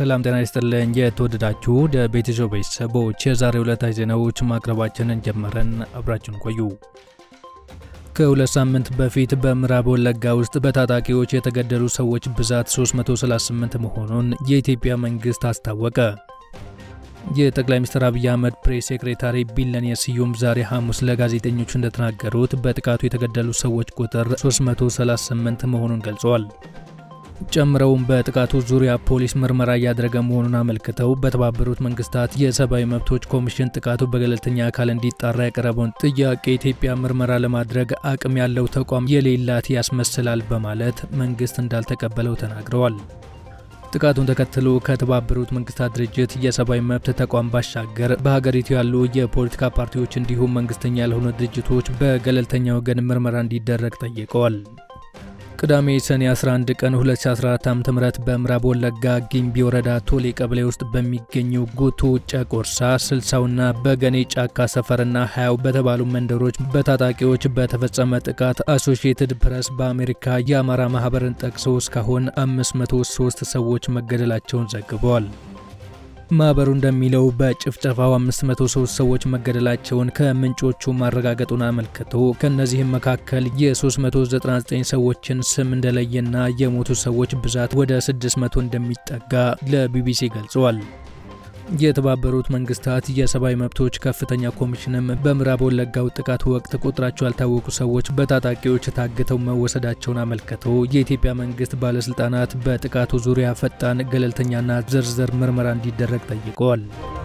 ሰላም ጤና ይስጥልኝ። የተወደዳችሁ የቤተሰብ ቤተሰቦች የዛሬ ዕለታዊ ዜናዎች ማቅረባችንን ጀመረን። አብራችን ቆዩ። ከሁለት ሳምንት በፊት በምዕራብ ወለጋ ውስጥ በታጣቂዎች የተገደሉ ሰዎች ብዛት 338 መሆኑን የኢትዮጵያ መንግሥት አስታወቀ። የጠቅላይ ሚኒስትር አብይ አህመድ ፕሬስ ሴክሬታሪ ቢለኔ ስዩም ዛሬ ሐሙስ ለጋዜጠኞች እንደተናገሩት በጥቃቱ የተገደሉ ሰዎች ቁጥር 338 መሆኑን ገልጸዋል። ጨምረውም በጥቃቱ ዙሪያ ፖሊስ ምርመራ እያደረገ መሆኑን አመልክተው በተባበሩት መንግስታት የሰብአዊ መብቶች ኮሚሽን ጥቃቱ በገለልተኛ አካል እንዲጣራ ያቀረበውን ጥያቄ ኢትዮጵያ ምርመራ ለማድረግ አቅም ያለው ተቋም የሌላት ያስመስላል በማለት መንግስት እንዳልተቀበለው ተናግረዋል። ጥቃቱን ተከትሎ ከተባበሩት መንግስታት ድርጅት የሰብአዊ መብት ተቋም ባሻገር በሀገሪቱ ያሉ የፖለቲካ ፓርቲዎች እንዲሁም መንግስተኛ ያልሆኑ ድርጅቶች በገለልተኛ ወገን ምርመራ እንዲደረግ ጠይቀዋል። ቅዳሜ ሰኔ 11 ቀን 2014 ዓ.ም በምዕራብ ወለጋ ጊምቢ ወረዳ ቶሌ ቀበሌ ውስጥ በሚገኙ ጉቱ ጨቆርሳ፣ ስልሳውና በገኔ ጫካ ሰፈርና ሀያው በተባሉ መንደሮች በታጣቂዎች በተፈጸመ ጥቃት አሶሺየትድ ፕሬስ በአሜሪካ የአማራ ማህበርን ጠቅሶ እስካሁን 503 ሰዎች መገደላቸውን ዘግበዋል። ማህበሩ እንደሚለው በጭፍጨፋው 503 ሰዎች መገደላቸውን ከምንጮቹ ማረጋገጡን አመልክቶ ከእነዚህም መካከል የ399 ሰዎችን ስም እንደለየና የሞቱ ሰዎች ብዛት ወደ 600 እንደሚጠጋ ለቢቢሲ ገልጸዋል። የተባበሩት መንግስታት የሰብአዊ መብቶች ከፍተኛ ኮሚሽንም በምዕራብ ወለጋው ጥቃት ወቅት ቁጥራቸው ያልታወቁ ሰዎች በታጣቂዎች ታግተው መወሰዳቸውን አመልክተው የኢትዮጵያ መንግስት ባለስልጣናት በጥቃቱ ዙሪያ ፈጣን፣ ገለልተኛና ዝርዝር ምርመራ እንዲደረግ ጠይቀዋል።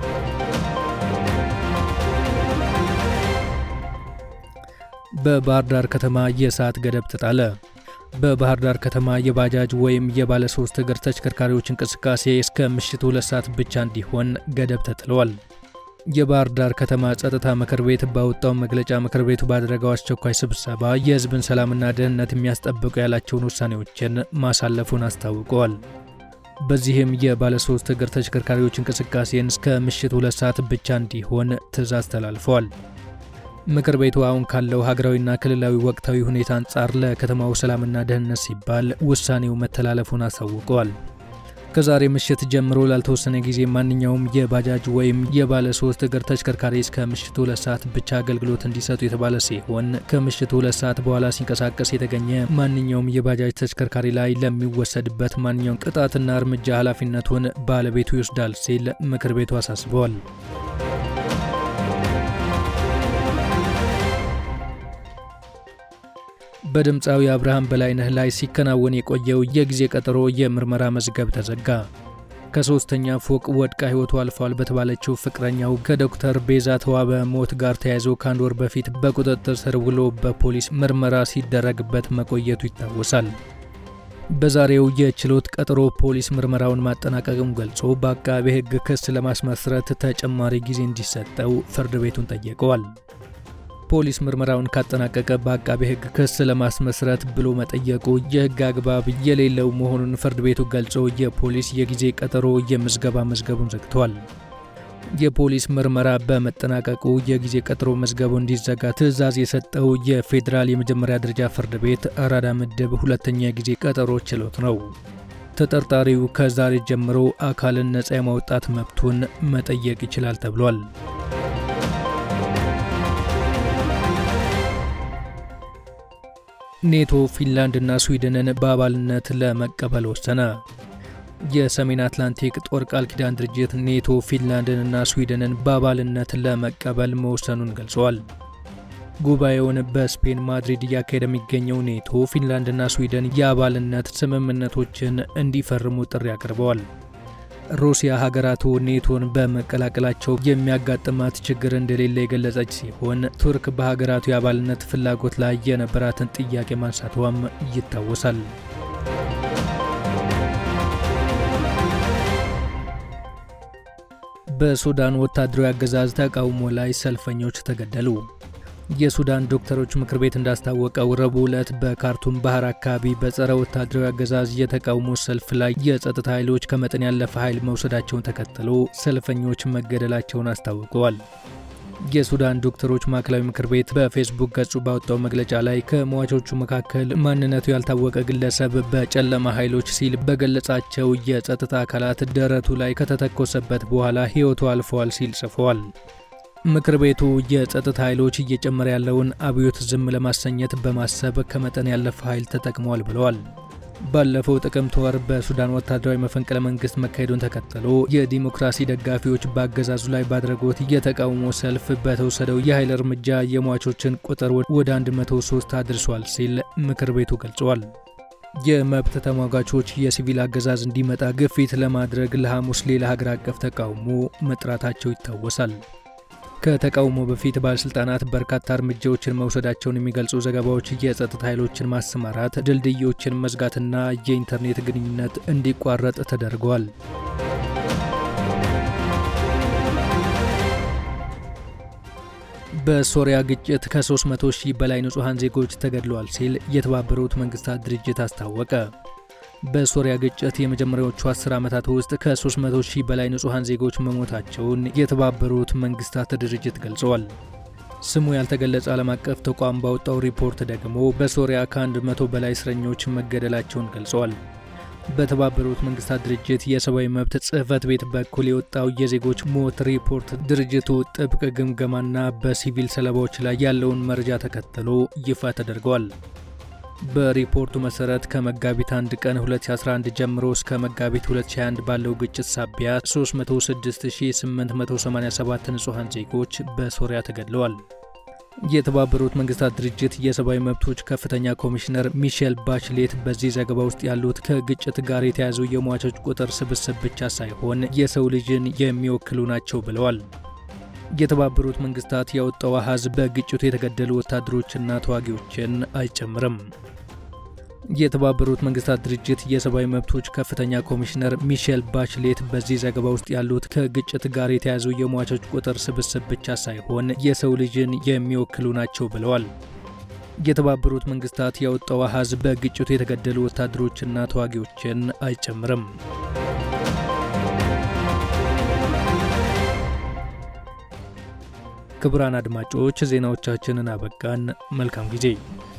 በባህር ዳር ከተማ የሰዓት ገደብ ተጣለ። በባህር ዳር ከተማ የባጃጅ ወይም የባለ ሶስት እግር ተሽከርካሪዎች እንቅስቃሴ እስከ ምሽቱ ሁለት ሰዓት ብቻ እንዲሆን ገደብ ተጥሏል። የባህር ዳር ከተማ ጸጥታ ምክር ቤት ባወጣው መግለጫ ምክር ቤቱ ባደረገው አስቸኳይ ስብሰባ የሕዝብን ሰላምና ደህንነት የሚያስጠብቁ ያላቸውን ውሳኔዎችን ማሳለፉን አስታውቀዋል። በዚህም የባለ ሶስት እግር ተሽከርካሪዎች እንቅስቃሴን እስከ ምሽቱ ሁለት ሰዓት ብቻ እንዲሆን ትዕዛዝ ተላልፈዋል። ምክር ቤቱ አሁን ካለው ሀገራዊና ክልላዊ ወቅታዊ ሁኔታ አንጻር ለከተማው ሰላምና ደህንነት ሲባል ውሳኔው መተላለፉን አሳውቀዋል። ከዛሬ ምሽት ጀምሮ ላልተወሰነ ጊዜ ማንኛውም የባጃጅ ወይም የባለ ሶስት እግር ተሽከርካሪ እስከ ምሽቱ ሁለት ሰዓት ብቻ አገልግሎት እንዲሰጡ የተባለ ሲሆን ከምሽቱ ሁለት ሰዓት በኋላ ሲንቀሳቀስ የተገኘ ማንኛውም የባጃጅ ተሽከርካሪ ላይ ለሚወሰድበት ማንኛውም ቅጣትና እርምጃ ኃላፊነቱን ባለቤቱ ይወስዳል ሲል ምክር ቤቱ አሳስበዋል። በድምፃዊ አብርሃም በላይነህ ላይ ሲከናወን የቆየው የጊዜ ቀጠሮ የምርመራ መዝገብ ተዘጋ። ከሶስተኛ ፎቅ ወድቃ ሕይወቱ አልፏል በተባለችው ፍቅረኛው ከዶክተር ቤዛ ተዋበ ሞት ጋር ተያይዞ ከአንድ ወር በፊት በቁጥጥር ስር ውሎ በፖሊስ ምርመራ ሲደረግበት መቆየቱ ይታወሳል። በዛሬው የችሎት ቀጠሮ ፖሊስ ምርመራውን ማጠናቀቅም ገልጾ በአቃቤ ሕግ ክስ ለማስመስረት ተጨማሪ ጊዜ እንዲሰጠው ፍርድ ቤቱን ጠየቀዋል። ፖሊስ ምርመራውን ካጠናቀቀ በአቃቤ ሕግ ክስ ለማስመስረት ብሎ መጠየቁ የሕግ አግባብ የሌለው መሆኑን ፍርድ ቤቱ ገልጾ የፖሊስ የጊዜ ቀጠሮ የምዝገባ መዝገቡን ዘግቷል። የፖሊስ ምርመራ በመጠናቀቁ የጊዜ ቀጠሮ መዝገቡ እንዲዘጋ ትዕዛዝ የሰጠው የፌዴራል የመጀመሪያ ደረጃ ፍርድ ቤት አራዳ ምድብ ሁለተኛ የጊዜ ቀጠሮ ችሎት ነው። ተጠርጣሪው ከዛሬ ጀምሮ አካልን ነጻ የማውጣት መብቱን መጠየቅ ይችላል ተብሏል። ኔቶ ፊንላንድና ስዊድንን በአባልነት ለመቀበል ወሰነ። የሰሜን አትላንቲክ ጦር ቃል ኪዳን ድርጅት ኔቶ ፊንላንድንና ስዊድንን በአባልነት ለመቀበል መወሰኑን ገልጸዋል። ጉባኤውን በስፔን ማድሪድ እያካሄደ የሚገኘው ኔቶ ፊንላንድና ስዊድን የአባልነት ስምምነቶችን እንዲፈርሙ ጥሪ አቅርበዋል። ሩሲያ ሀገራቱ ኔቶን በመቀላቀላቸው የሚያጋጥማት ችግር እንደሌለ የገለጸች ሲሆን ቱርክ በሀገራቱ የአባልነት ፍላጎት ላይ የነበራትን ጥያቄ ማንሳቷም ይታወሳል። በሱዳን ወታደራዊ አገዛዝ ተቃውሞ ላይ ሰልፈኞች ተገደሉ። የሱዳን ዶክተሮች ምክር ቤት እንዳስታወቀው ረቡዕ ዕለት በካርቱም ባህር አካባቢ በጸረ ወታደራዊ አገዛዝ የተቃውሞ ሰልፍ ላይ የጸጥታ ኃይሎች ከመጠን ያለፈ ኃይል መውሰዳቸውን ተከትሎ ሰልፈኞች መገደላቸውን አስታውቀዋል። የሱዳን ዶክተሮች ማዕከላዊ ምክር ቤት በፌስቡክ ገጹ ባወጣው መግለጫ ላይ ከሟቾቹ መካከል ማንነቱ ያልታወቀ ግለሰብ በጨለማ ኃይሎች ሲል በገለጻቸው የጸጥታ አካላት ደረቱ ላይ ከተተኮሰበት በኋላ ሕይወቱ አልፈዋል ሲል ጽፏል። ምክር ቤቱ የጸጥታ ኃይሎች እየጨመረ ያለውን አብዮት ዝም ለማሰኘት በማሰብ ከመጠን ያለፈ ኃይል ተጠቅመዋል ብለዋል። ባለፈው ጥቅምት ወር በሱዳን ወታደራዊ መፈንቅለ መንግስት መካሄዱን ተከትሎ የዲሞክራሲ ደጋፊዎች በአገዛዙ ላይ ባድረጉት የተቃውሞ ሰልፍ በተወሰደው የኃይል እርምጃ የሟቾችን ቁጥር ወደ 103 አድርሷል ሲል ምክር ቤቱ ገልጿል። የመብት ተሟጋቾች የሲቪል አገዛዝ እንዲመጣ ግፊት ለማድረግ ለሐሙስ ሌላ ሀገር አቀፍ ተቃውሞ መጥራታቸው ይታወሳል። ከተቃውሞ በፊት ባለስልጣናት በርካታ እርምጃዎችን መውሰዳቸውን የሚገልጹ ዘገባዎች የጸጥታ ኃይሎችን ማሰማራት፣ ድልድዮችን መዝጋትና የኢንተርኔት ግንኙነት እንዲቋረጥ ተደርገዋል። በሶሪያ ግጭት ከ300 ሺህ በላይ ንጹሐን ዜጎች ተገድለዋል ሲል የተባበሩት መንግስታት ድርጅት አስታወቀ። በሶሪያ ግጭት የመጀመሪያዎቹ 10 ዓመታት ውስጥ ከ300 ሺህ በላይ ንጹሐን ዜጎች መሞታቸውን የተባበሩት መንግስታት ድርጅት ገልጸዋል። ስሙ ያልተገለጸ ዓለም አቀፍ ተቋም ባወጣው ሪፖርት ደግሞ በሶሪያ ከ100 በላይ እስረኞች መገደላቸውን ገልጸዋል። በተባበሩት መንግስታት ድርጅት የሰብአዊ መብት ጽሕፈት ቤት በኩል የወጣው የዜጎች ሞት ሪፖርት ድርጅቱ ጥብቅ ግምገማና በሲቪል ሰለባዎች ላይ ያለውን መረጃ ተከትሎ ይፋ ተደርገዋል። በሪፖርቱ መሰረት ከመጋቢት 1 ቀን 2011 ጀምሮ እስከ መጋቢት 2021 ባለው ግጭት ሳቢያ 306887 ንጹሐን ዜጎች በሶሪያ ተገድለዋል። የተባበሩት መንግስታት ድርጅት የሰብአዊ መብቶች ከፍተኛ ኮሚሽነር ሚሼል ባችሌት በዚህ ዘገባ ውስጥ ያሉት ከግጭት ጋር የተያዙ የሟቾች ቁጥር ስብስብ ብቻ ሳይሆን የሰው ልጅን የሚወክሉ ናቸው ብለዋል። የተባበሩት መንግስታት ያወጣው አሃዝ በግጭቱ የተገደሉ ወታደሮችና ተዋጊዎችን አይጨምርም። የተባበሩት መንግስታት ድርጅት የሰብአዊ መብቶች ከፍተኛ ኮሚሽነር ሚሼል ባችሌት በዚህ ዘገባ ውስጥ ያሉት ከግጭት ጋር የተያዙ የሟቾች ቁጥር ስብስብ ብቻ ሳይሆን የሰው ልጅን የሚወክሉ ናቸው ብለዋል። የተባበሩት መንግስታት ያወጣው አሃዝ በግጭቱ የተገደሉ ወታደሮችና ተዋጊዎችን አይጨምርም። ክቡራን አድማጮች ዜናዎቻችንን አበቃን። መልካም ጊዜ